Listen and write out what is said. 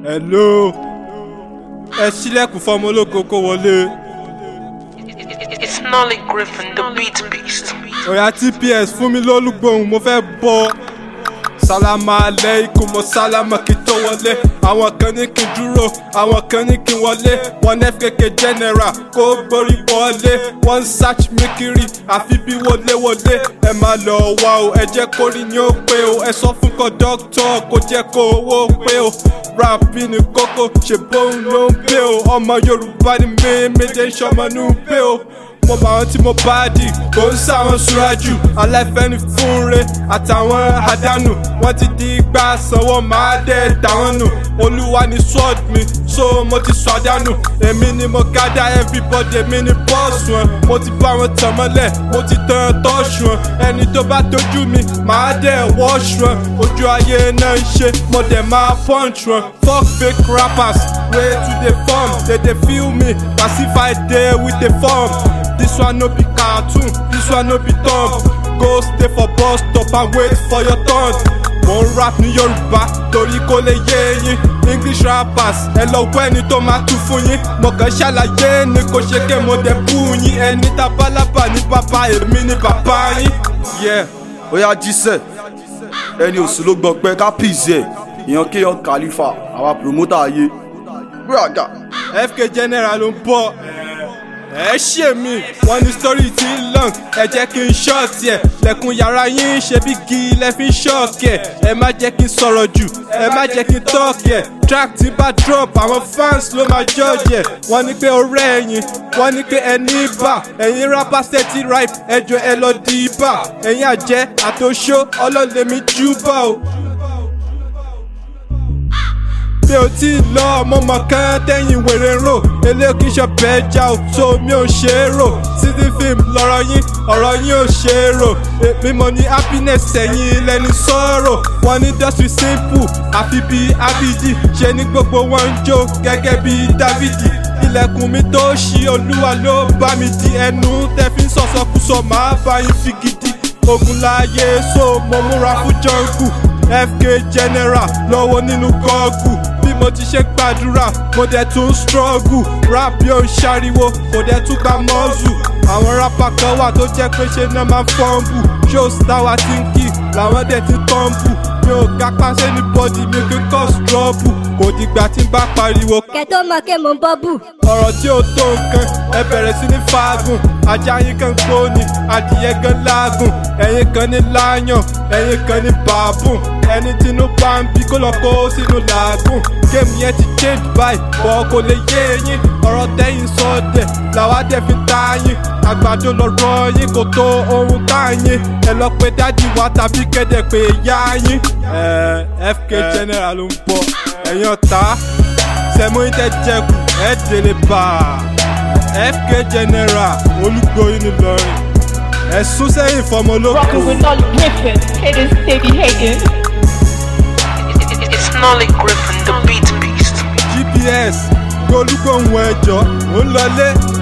hello ẹ ṣílẹ̀kùn fọmọ ológo kó wọlé It's Nolly Griffin, the beat beast. ọ̀yà tps fún mi lólùgbòhùn mo fẹ́ bọ́ sálámà aleikum mo sálámà kí tó wọlé àwọn kan ní kí n dúró àwọn kan ní kí n wọlé wọn fkk general kó gborí wọlé wọn ń search mi kiri àfi bí wọléwọlé ẹ máa lọ wá o ẹ jẹ́ kó rí yín ó pé o ẹ sọ fún kọ́ńdọ́tọ̀ kó jẹ́ kó owó pé o rap ní kókó ṣe bóun ló ń pé o ọmọ yorùbá ni mí méje ń ṣọmọ ní pé o mo bá wọn tí mo bá dì kò ń sáwọn ṣúrájù aláìfẹ́ni fúnre àtàwọn àdánù wọ́n ti di igbá sanwó máa dé tàwọn nù olúwa ni sword mi so mo ti sọ àdánù èmi ni mo gádà everybody èmi ni bọ́ọ̀sù wọn mo ti bá wọn tàn mọ́lẹ̀ mo ti tan tọ́ọ̀ṣù wọn ẹni tó bá tójú mi máa dẹ̀ wọ́ọ̀ṣù wọn ojú ayé náà ń ṣe mo dẹ̀ máa punch wọn fuck fake rappers wey to dey form dey dey feel me pacify dey with the form. This one no be cartoon, this one no be thumb. Go stay for bus stop and wait for your turn. Mo ń rap ní Yorùbá torí kó lè yé yín. English rappers ẹ lọ wọ ẹni tó máa tú fún yín. Mo kàn ṣàlàyé ni kò ṣe ké mo dẹ̀ bú yín. Ẹni tabalaba ní bàbá èmi ní bàbá yín. Yeah. Oya jísẹ̀ ẹni òsì ló gbọ́ pé ká pìsì ẹ̀ ìyàn kéèyàn kàlífà àwa pòròmótà ayé. Búrọ̀dà. FK General ló ń bọ̀ ẹ ṣe mí wọn ní sítórì tí ń long ẹ jẹ́ kí n ṣọ́ọ̀tì ẹ̀ lẹ́kùn yàrá yín ṣe bí gi lẹ́ fi ń ṣọ́ọ̀kì ẹ̀ ẹ má jẹ́ kí n sọ̀rọ̀ jù ẹ má jẹ́ kí n tọ́ọ̀kì ẹ̀ track tí bá drop àwọn fans ló máa judge ẹ̀ wọ́n ní pé ọ̀rẹ́ ẹ̀yìn wọ́n ní pé ẹni bà ẹ̀yin rapper steady ripe ẹjọ́ ẹ lọ di ibà ẹ̀yin àjẹ́ àtòṣó ọlọ́lẹ̀mí júbà o mi ò tí ì lọ ọmọ mọ̀kán tẹ́yìn wèrè ń rò eléyìí kì í ṣọ̀bẹ ẹja ò so mi ò ṣe é rò city film lọ́rọ̀ yín ọ̀rọ̀ yín ò ṣe é rò èmi mo ní happiness ẹ̀yìn lẹ́ni sọ̀rọ̀ wọn ní industry simple àfi bí abidi ṣe ní gbogbo wọn ń jó gẹ́gẹ́ bí dávidi ilẹ̀kùn mi tó ṣí olúwa ló bá mi di ẹnu tẹ́ fi ń sọ̀sọ̀kúsọ máa bá yín fi gidi ogun láàyè so mo múra fún jungle fk general lọ́wọ́ nínú gọ́ọ̀gù bí mo ti ṣe gbàdúrà mo dẹ̀ tún struggle rap yóò ń ṣariwo kò dẹ̀ tún gba mọ́ọ̀zù àwọn rapper kan wà tó jẹ́ pé ṣe náà máa ń fọ́ǹbù shows táwa ti ń kì làwọn dẹ̀ ti tọ́ǹbù mi ò ga pàṣẹ ní bọ́dì mi kí n kọ́ strọ́bù kò dìgbà tí n bá pariwo kẹtó mọ kí mo ń bọ́ bù. ọ̀rọ̀ tí ó tó nǹkan ẹ bẹ̀rẹ̀ sí ní fàágùn ajá yín kan gbóni adìyẹ gan láàgùn ẹ̀yin kan ní láyàn ẹ̀yin kan ní bàbùn ẹni tínú bá ń bí kó lọ kó sínú làágùn géèmù yẹn ti change báyìí bọ́ kò lè yé yín ọ̀rọ̀ tẹ́yìn sọ́dẹ̀ làwa dẹ̀ fi ta yín àgbàdo lọ̀rọ̀ yín kò tó ohun tá yín ẹ lọ pé dádì wa tàbí kẹ́dẹ̀ pé yá yín. ẹ fk general ló ń bọ̀ ẹ̀yin ọ̀tá sẹ́mu yín tẹ́ jẹ́kù ẹ̀ délé bá a fk general olùgbòyìn nìlọrin ẹ̀sùn sẹ́yìn fọmọ Rockin' with olóko Nolly Griffin, haters they be hating. It's Nolly Griffin, the beat beast. gps olùgbòhùn ẹ̀jọ̀ ó ń lọlé